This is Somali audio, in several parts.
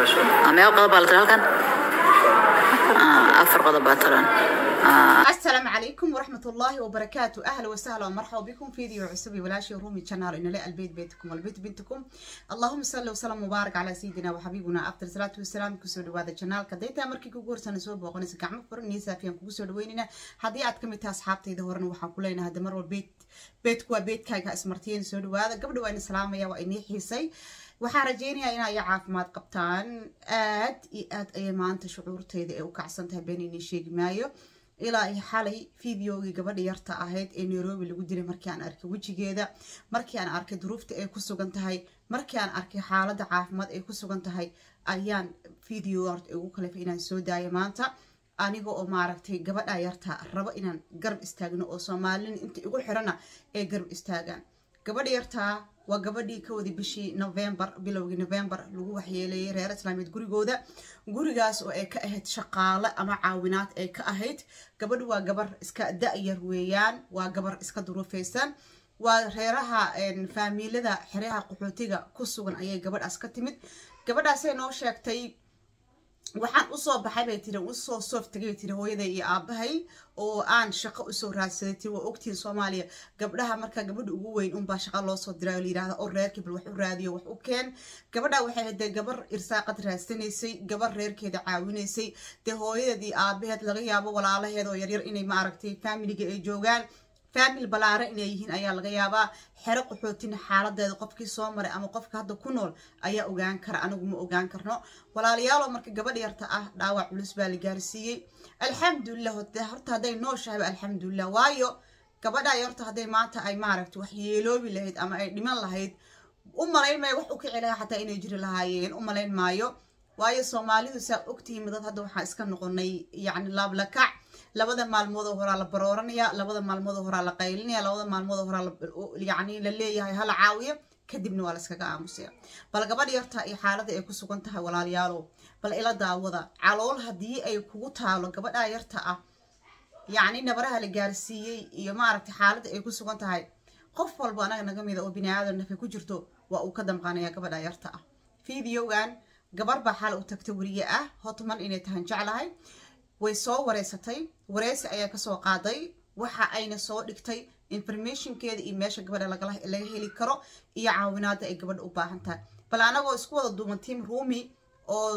meeqa qodob baa la tiri halkan afar qodob baa tiran السلام عليكم ورحمة الله وبركاته أهلا وسهلا ومرحبا بكم في فيديو عصبي ولاشي رومي شانال إن لا البيت بيتكم والبيت بنتكم اللهم صل وسلم وبارك على سيدنا وحبيبنا أفضل صلاة والسلام كسر هذا الشانال كديتا مركي كوكور سنة سوى بوغني سكعم فرن نيسا فيهم كوكسر ويننا هذه عدكم أصحابتي ظهرنا وحاكولينا هذا مرة البيت بيتكوا بيت كاي كاسمرتين سود هذا قبل وين السلام يا وإني حيسي waxaa rajeynayaa inaa iyo caafimaad qabtaan aad iyo aad ayay maanta shucuurteyda ee u kacsan tahay been inii sheegi maayo ilaa iyo xalay videogii gabadha yarta ahayd ee nairobi lagu dilay markii aan arkay wejigeeda markii aan arkay duruufta ay ku sugan tahay markii aan arkay xaaladda caafimaad ay ku sugan tahay ayaan video horta ugu kalefay inaan soo daayo maanta aniga oo maaragtay gabadha yarta rabo inaan garab istaagno oo soomaalina inta igu xirana ay garab istaagaan gabadha yartaa waa gabadhii ka wadi bishii novembar bilowgii novembar lagu waxyeeleeyay reer islaameed gurigooda gurigaas oo ay ka ahayd shaqaale ama caawinaad ay ka ahayd gabadhu waa gabar iska da-yar weeyaan waa gabar iska duruufeysan waa reeraha faamiilada xereha qaxootiga ku sugan ayay gabadhaas ka timid gabadhaasay noo sheegtay waxaan usoo baxay bay tiri usoo sooftagay tiri hooyaday iyo aabahay oo aan shaqo usoo raadsaday tiri waa ogtihiin soomaaliya gabdhaha markaa gabadha ugu weyn unbaa shaqa loosoo diray oo layidhahda oo reerkii bal wax u raadiyo wax u keen gabadha waxay hayd dee gabar irsaaqad raadsanaysay gabar reerkeeda caawinaysay dee hooyadeedii aabaheed laga yaabo walaalaheed oo yaryar inay maaragtay faamiliga ay joogaan faamil balaare inay yihiin ayaa laga yaabaa xero qaxootina xaaladeeda qofkii soo maray ama qofka hadda ku nool ayaa ogaan kara anigu ma ogaan karno walaaliyaaloo marka gabadha yarta ah dhaawac culus baa la gaarsiiyey alxamdulilah horta hadday nooshahayba alxamdulilah waayo gabadha yarta hadday maanta ay maaragta wax yeeloobi lahayd ama ay dhiman lahayd u malayn maayo wax u kici lahaa xataa inay jiri lahaayeen u malayn maayo waayo soomaalidu saa ogtihiin dad hadda waxaa iska noqonay yacni laablakac labada maalmoodoo horaa la barooranaya labada maalmoodoo horaa la qaylinaya labada maalmoodoo horaa yani la leeyahay hala caawiyo kadibna waa la iskaga aamusaya bal gabadh yarta iyo xaaladda ay ku sugan tahay walaalayaalow bal ila daawada calool haddii ay kugu taalo gabadha yarta ah yacni nabaraha la gaarsiiyey iyo maaragtay xaaladda ay ku sugan tahay qof walba anaga naga mida oo bini aadan nafi ku jirto waa uu ka damqanaya gabadha yarta ah videogan gabar baa xaal u tagta weriye ah hotman inay tahan jeclahay way soo wareysatay wareysi ayaa kasoo qaaday waxa ayna soo dhigtay informationkeeda iyo meesha gabadha laga heli karo iyo caawinaada ay gabadha u baahan tahay bal anagoo isku wada duuban tiam rumi oo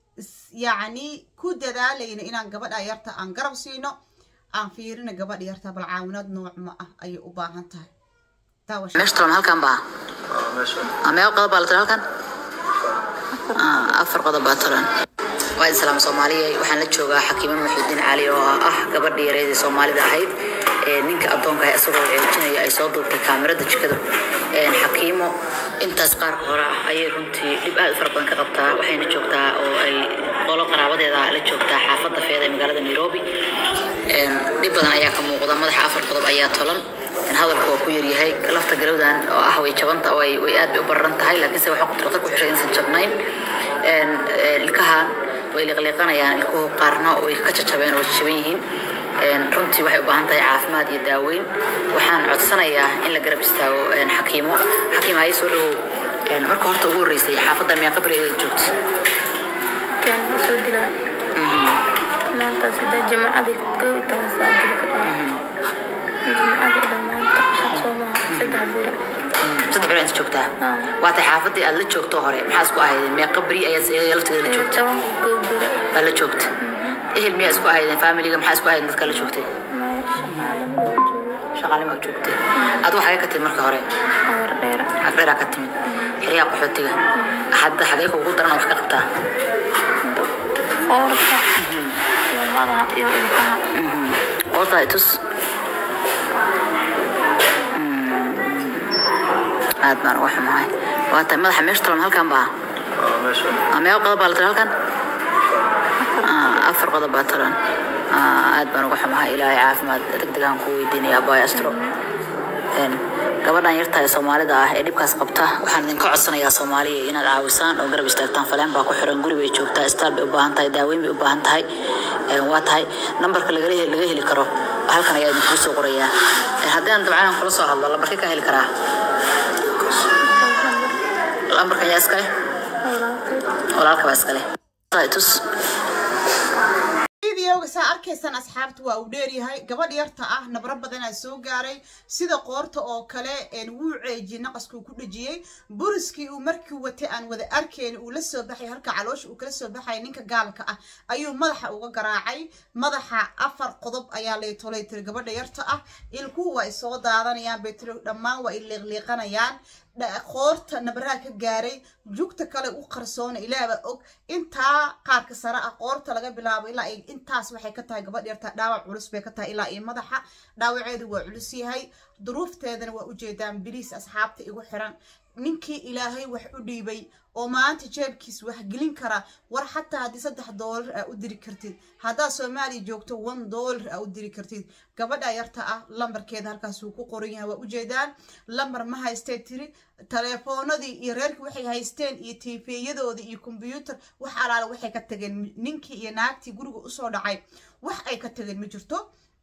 yacni ku dadaalayna inaan gabadha yarta aan garab siino aan fiirina gabadha yarta bal caawinaad nooc ma ah ayay u baahan tahay meesha tiran halkan baa meeqa qodob baa la tiri halkan afar qodob baa tiran waa islaam soomaaliya waxaan la joogaa xakiimo muxiudiin cali oo ah gabadha yareedii soomaalida ahayd ninka addoonka ah isagoo ceejinaya ay soo duubtay kaamirada jikada xakiimo intaas qaarka hore ah ayay runtii dhib aad u fara badan ka qabtaa waxayna joogtaa oo ay qolo qaraabadeeda la joogtaa xaafadda feeda ee magaalada nairobi dhib badan ayaa ka muuqda madaxa afar qodob ayaa tolan hadalka waa ku yaryahay lafta galowdan oo ah way jabanta oo way aad bay u bararan tahay laakiinse waxaa qudrata ku xishay insan jabnayn ilkahan way liqliiqanayaan ilkuhu qaarna way ka jajabeen oo jaban yihiin runtii waxay u baahan tahay caafimaad iyo daaweyn waxaan codsanayaa in la garab istaago xakiimo xakiim haye soo dhawow marka horta ugu horreysay xaafadda miyaa qabri eeda joogta soo dilaa maanta sida jimcadii kow iyo toban saa dilka jimcadii dhammaanta soo maha saddex biro saddex bilo inta joogtaa waa tay xaafadii aad la joogto hore maxaa isku ahaydeen mee qabri ayaad lafteeda la joogta toban kow biro baa la joogta ehel miyaa isku ahaydeen faamiliga maxaa isku ahaydeen dadka la joogtay shaqaalima joogtay adu xagee ka timid marka hore awar dheera afdheeraa ka timid xeryaha qaxootiga hadda xagee kugu daran wax ka qabtaa foorka iyo madaxa iyo ilkaha qoortaa itus aad baan uga xumahay waa tahay madaxa meesha talan halkan baa meeqa qodob baa la tiri halkan afar qodob baa tiran aad baan uga xumahay ilaahay caafimaad degdegaan ku weydiinaya abaay astro gabadhan yarta ee soomaalida ah ee dhibkaas qabta waxaan idinka codsanayaa soomaaliya inaad caawisaan oo garab istaagtaan faleen baa ku xiran guri bay joogtaa istaal bay u baahan tahay daaweyn bay u baahan tahay waa tahay nambarka laga heli karo halkan ayaa idinkuu soo qorayaa haddaan dabcan kula soo hadlo lambarkii ka heli karaa lambarkan yaa iska leh walaalka baa iskale tus videoga saa arkaysaan asxaabta waa uu dheeryahay gabadh yarta ah nabro badanaa soo gaaray sida qoorta oo kale wuu ceejiyey naqaskuu ku dhejiyey buriskii uu markii watay aan wada arkayn uu la soo baxay halka caloosha uu kala soo baxay ninka gaalka ah ayuu madaxa uga garaacay madaxa afar qodob ayaa lay tolay tiri gabadha yarta ah ilkuhu waa isoo daadanayaan bay tiri dhammaan waa iliiqliiqanayaan qoorta nabaraha ka gaaray jugta kale u qarsoona ilaaba og intaa qaarka sare ah qoorta laga bilaabo ilaa intaas waxay ka tahay gabadh yarta dhaawac culus bay ka tahay ilaa iyo madaxa dhaawaceedu waa culus yahay duruufteedana waa ujeedaan biliis asxaabta igu xiran ninkii ilaahay wax u dhiibay oo maanta jeebkiis wax gelin kara war xataa haddii saddex doolar aa u diri kartid haddaad soomaaliya joogto one dollar aa u diri kartid gabadha yarta ah lambarkeeda halkaasuu ku qoran yahay waa ujeedaan lambar ma haystee tiri taleefoonadii iyo reerkii waxay haysteen iyo tifeeyadoodii iyo kombyuutar wax alaala waxay ka tageen ninkii iyo naagtii guriga usoo dhacay wax ay ka tageen ma jirto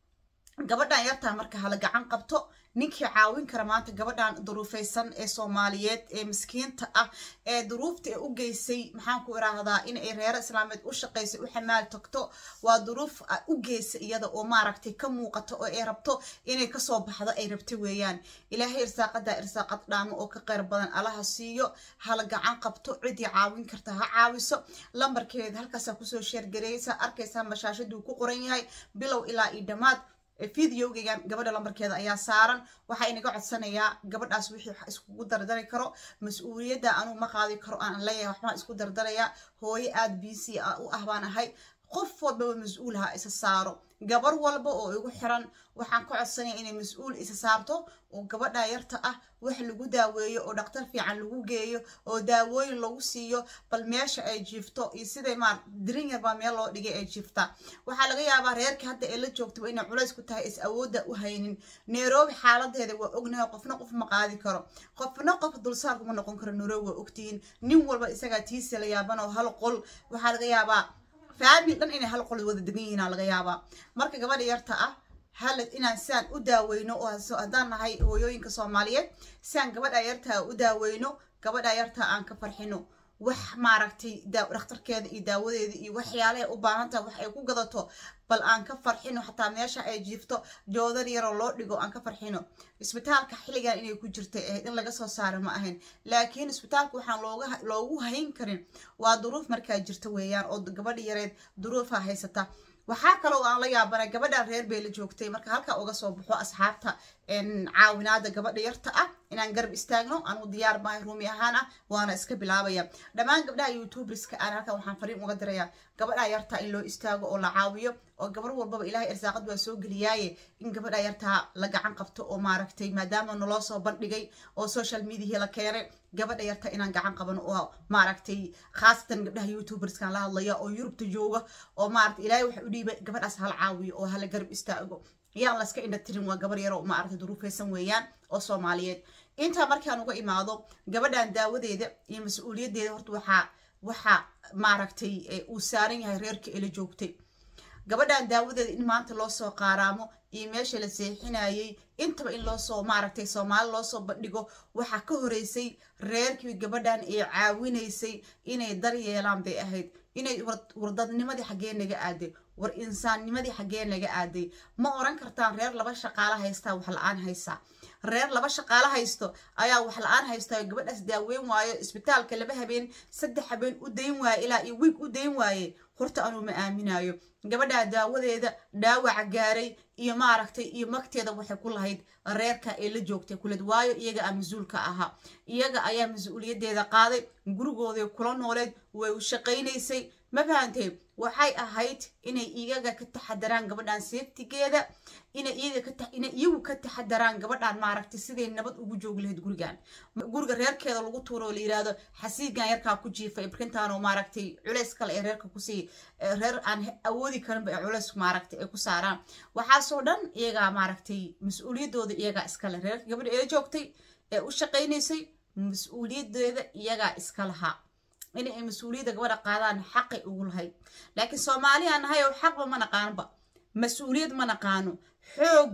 gabadhan yartaa marka hala gacan qabto ninkii caawin kara maanta gabadhan duruufaysan ee soomaaliyeed ee miskiinta ah ee duruufta ee u geysay maxaan ku iraahdaa in ay reero islaameed u shaqaysay u xamaal tagto waa duruuf u geysa iyada oo maaragtay ka muuqato oo ay rabto inay kasoo baxdo ay rabto weeyaan ilaahay irsaaqada irsaaqad dhaamo oo ka qeyr badan allaha siiyo hala gacan qabto ciddii caawin karta ha caawiso lambarkeeda halkaasaa kusoo sheergareysa arkaysaa mashaashaduu ku qoran yahay bilow ilaa iyo dhammaad videogeygan gabadha lambarkeeda ayaa saaran waxaa inaga codsanayaa gabadhaas wixii iskugu dardari karo mas-uuliyadda anuu ma qaadi karo aan leeyahay waxbaan isku dardarayaa hooyo aada biisi u ah baan ahay qof walbaba mas-uul ha isa saaro gabar walba oo igu xiran waxaan ka codsanaya inay mas-uul isa saarto oo gabadha yarta ah wax lagu daaweeyo oo dhaktar fiican lagu geeyo oo daawooyin lagu siiyo bal meesha ay jiifto iyo siday maar dirin yar baa meel loo dhigay ay jiiftaa waxaa laga yaabaa reerka hadda ee la joogtaba inay culays ku tahay is awoodda u haynin nairobi xaaladeeda waa ognahay qofna qof ma qaadi karo qofna qof dulsaar kuma noqon karo nairobi waa ogtihiin nin walba isagaa tiisa la yaaban oo hal qol waxaa laga yaabaa faamil dhan inay hal qol wada degan yihiin laga yaabaa marka gabadha yarta ah hal inaan siaan u daaweyno oo haddaan nahay hooyooyinka soomaaliyeed siaan gabadha yarta u daaweyno gabadha yarta aan ka farxino wax maaragtay dhakhtarkeeda iyo daawadeeda iyo waxyaalahay u baahan tahay wax ay ku gadato bal aan ka farxino xataa meesha ay jiifto joodar yaroo loo dhigo aan ka farxino isbitaalka xilligan inay ku jirtay ahayd in laga soo saaro ma ahayn laakiin isbitaalka waxaan looga loogu hayn karin waa duruuf markaa jirta weeyaan oo gabadha yareed duruufa haysata waxaa kaloo aan la yaabanay gabadha reer bay la joogtay marka halkaa uga soo baxo asxaabta caawinaada gabadha yarta ah inaan garab istaagno anu diyaar maahay ruumi ahaan ah waana iska bilaabaya dhammaan gabdhaha youtuberska aan halkan waxaan fariin uga dirayaa gabadha yarta in loo istaago oo la caawiyo oo gabar walbaba ilaahay irsaaqad waa soo geliyaaye in gabadha yartaa la gacan qabto oo maaragtay maadaama naloo soo bandhigay oo social media la keenay gabadha yarta inaan gacan qabano oo maaragtay khaasatan gabdhaha youtuberskan la hadlaya oo yurubta jooga oo maaragtay ilaahay waxa u dhiibay gabadhaas hala caawiyo oo hala garab istaago yaan laska indha tirin waa gabar yaroo maaragtay duruufaysan weeyaan oo soomaaliyeed intaa markaan uga imaado gabadhan daawadeeda iyo mas-uuliyaddeeda horta waxaa waxaa maaragtay uu saaran yahay reerka ela joogtay gabadhan daawadeeda in maanta loo soo qaaraamo iyo meesha la seexinayay intaba in loosoo maaragtay soomaali loosoo bandhigo waxaa ka horeysay reerkii gabadhan ay caawinaysay inay dar yeelaan bay ahayd inay wardadnimadii xaggee naga aaday war insaannimadii xaggee naga aaday ma oran kartaan reer laba shaqaalo haystaa wax la-aan haysaa reer laba shaqaalo haysto ayaa wax la-aan haysta gabadhaas daaweyn waayo isbitaalka laba habeen saddex habeen u dayn waaye ilaa iyo wiig u dayn waaye horta anuu ma aaminayo gabadhaa daawadeeda dhaawaca gaaray iyo maaragtay iyo magteeda waxay ku lahayd reerka ee la joogtay kuled waayo iyaga aa mas-uulka ahaa iyaga ayaa mas-uuliyaddeeda qaaday gurigooday kula nooleed way u shaqaynaysay ma fahantay waxay ahayd inay iyaga ka taxadaraan gabadhan seeftigeeda inay iyagu ka taxadaraan gabadhan maaragtay siday nabad ugu joogi lahayd gurigan guriga reerkeeda lagu tuuro oo la yiraahdo xasiigan yarkaa ku jiifa ibrintaanoo maaragtay culays kale ee reerka kusii reer aan awoodi karinba ee culays maaragtay ay ku saaraan waxaasoo dhan iyagaa maaragtay mas-uuliyaddooda iyagaa iskale reerka gabadha ee joogtay ee u shaqaynaysay mas-uuliyaddeeda iyagaa iska lahaa in ay mas-uuliyadda gabadha qaadaan xaqay ugu lahayd laakiin soomaaliya nahay oo xaqba ma naqaanoba mas-uuliyad ma naqaano xoogga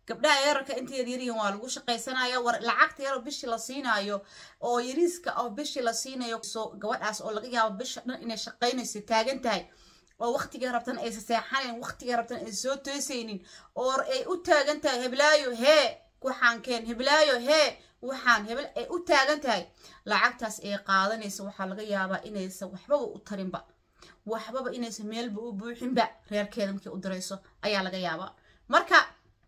gabdhaha yararka inta yaryarihin waa lagu shaqaysanaya war lacagta yaroo bishii la siinaayo oo yariiska oo bishii la siinayo so gabadhaas oo laga yaabo bisha dhan inay shaqaynayso taagan tahay oo waqtigay rabtan aysa seexanayn waqtigay rabtan aysa soo toosaynin oo ay u taagan tahay heblaayo hee waxaan keen heblaayo hee waxaan hebel ay u taagan tahay lacagtaas ay qaadanaysa waxaa laga yaabaa inaysan waxbaba u tarinba waxbaba inaysan meelba u buuxinba reerkeeda markay u dirayso ayaa laga yaabaa marka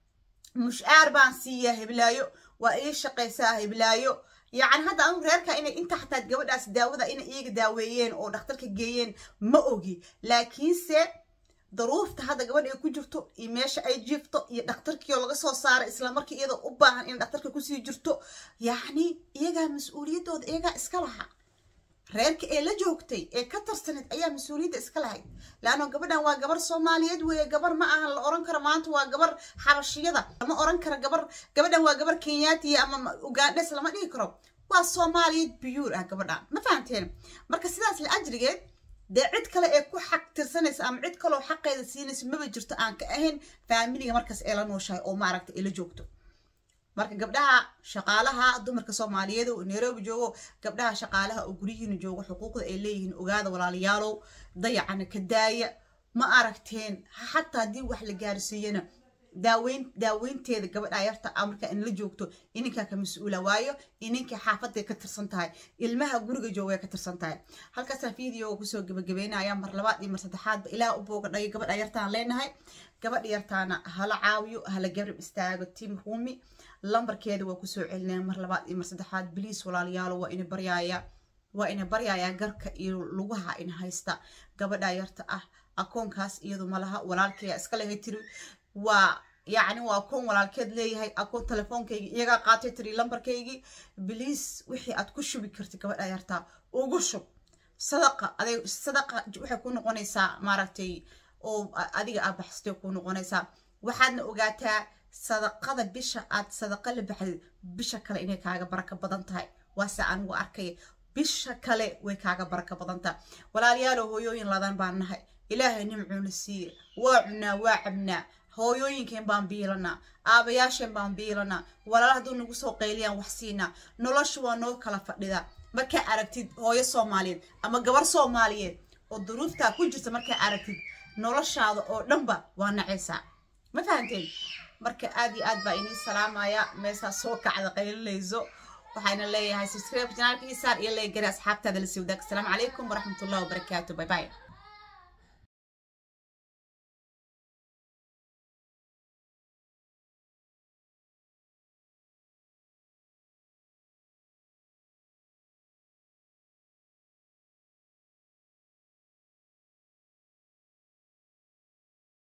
mushcaar baan siiyaa heblaayo waa ii shaqaysaa heblaayo yacni hadda anigu reerka inay inta xataa gabadhaas daawada inay iyaga daaweeyeen oo dhakhtarka geeyeen ma ogi laakiinse daruufta hadda gabadha ay ku jirto iyo meesha ay jiifto iyo dhakhtarkii oo laga soo saaray isla markii iyadoo u baahan in dhakhtarka kusii jirto yacni iyagaa mas-uuliyaddooda iyagaa iska lahaa reerka ee la joogtay ee ka tarsaneed ayaa mas-uuliyadda iska lahayd laanno gabadhan waa gabar soomaaliyeed weeye gabar ma ahan la oran karo maanta waa gabar xabashiyada lama oran karo gabar gabadhan waa gabar kenyaatiya ama ugandhes lama dhihi karo waa soomaaliyeed biyuur ah gabadhan ma fahamteen marka sidaas la ajrigeed dee cid kale ee ku xaq tirsanaysa ama cid kaloo xaqeeda siinaysa maba jirto aan ka ahayn faamiliga markaas ee la nooshahay oo maaragta ee la joogto marka gabdhaha shaqaalaha dumarka soomaaliyeed oo nairobi joogo gabdhaha shaqaalaha oo guryihiina joogo xuquuqda ay leeyihiin ogaada walaalayaalow dayacana ka daaya ma aragteen xataa haddii wax la gaarsiiyana daaweyn daaweynteeda gabadha yarta ah marka in la joogto ininkaa ka mas-uula waayo ininkay xaafaday ka tirsan tahay ilmaha guriga joogay ka tirsan tahay halkaasaa videoga kusoo gebagabeynaya mar labaad iyo mar saddexaadba ilaah u booga dhayo gabadha yartaan leenahay gabadha yartaana hala caawiyo hala garab istaago tim rumi lambarkeeda waa kusoo celinaya mar labaad iyo mar saddexaad biliis walaalayaalo waa ina baryaaya waa ina baryayaa garka iyo lugaha ina haysta gabadha yarta ah akoonkaas iyadu malaha walaalkeeya iska lehay tiri waa yacni waa akoon walaalkeed leeyahay akoon telefoonkaygii iyagaa qaatay tiri lambarkaygii biliis wixii aad ku shubi kartid gabadha yarta ugu shub sadaqa aday sadaqa waxay ku noqonaysaa maaragtay oo adiga aa baxstay ku noqonaysaa waxaadna ogaataa sadaqada bisha aad sadaqa la baxdid bisha kale inay kaaga baraka badan tahay waase anigu arkaya bisha kale way kaaga baraka badan tahay walaalayaalo hooyooyin ladan baan nahay ilaahay nimcuuna siiye waa cunaa waa cabnaa hooyooyinkeen baan biilanaa aabayaasheen baan biilanaa walaala hadduu nagu soo qayliyaan wax siinaa nolosha waa noo kala fadhidaa markaa aragtid hooyo soomaaliyeed ama gabar soomaaliyeed oo duruuftaa ku jirta markaa aragtid noloshaada oo dhanba waa nacaysaa ma fahanteen marka aad iyo aad baa inii salaamaya meeshaa soo kacda qaylinayso waxayna leeyahay subscribe janaalka isaar iyo leegari asxaabtaada la sii wadaag asalaamu calaykum waraxmatullahi wabarakaatu bye bye